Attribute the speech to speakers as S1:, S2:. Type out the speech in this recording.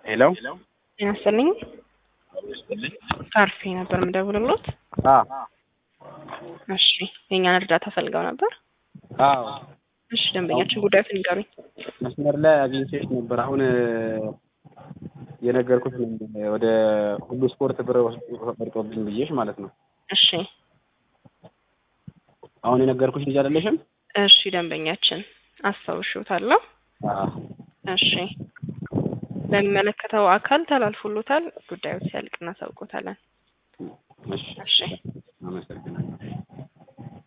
S1: ሄሎ
S2: ጤና ይስጥልኝ። ካርፌ ነበር የምደውልሎት።
S1: አዎ
S2: እሺ የእኛን እርዳታ ፈልገው ነበር።
S1: አዎ
S2: እሺ ደንበኛችን ጉዳዩን ንገሩኝ።
S1: መስመር ላይ አግኝቼሽ ነበር። አሁን የነገርኩት ወደ ሁሉ ስፖርት ብር ወርጦብኝ ብዬሽ ማለት ነው።
S2: እሺ
S1: አሁን የነገርኩሽ ልጅ አይደለሽም?
S2: እሺ ደንበኛችን አስታውሽዎታለሁ።
S1: አዎ
S2: እሺ ለሚመለከተው አካል ተላልፎሎታል። ጉዳዩ ሲያልቅ እናሳውቆታለን።
S1: እሺ
S2: እሺ
S1: አመሰግናለሁ።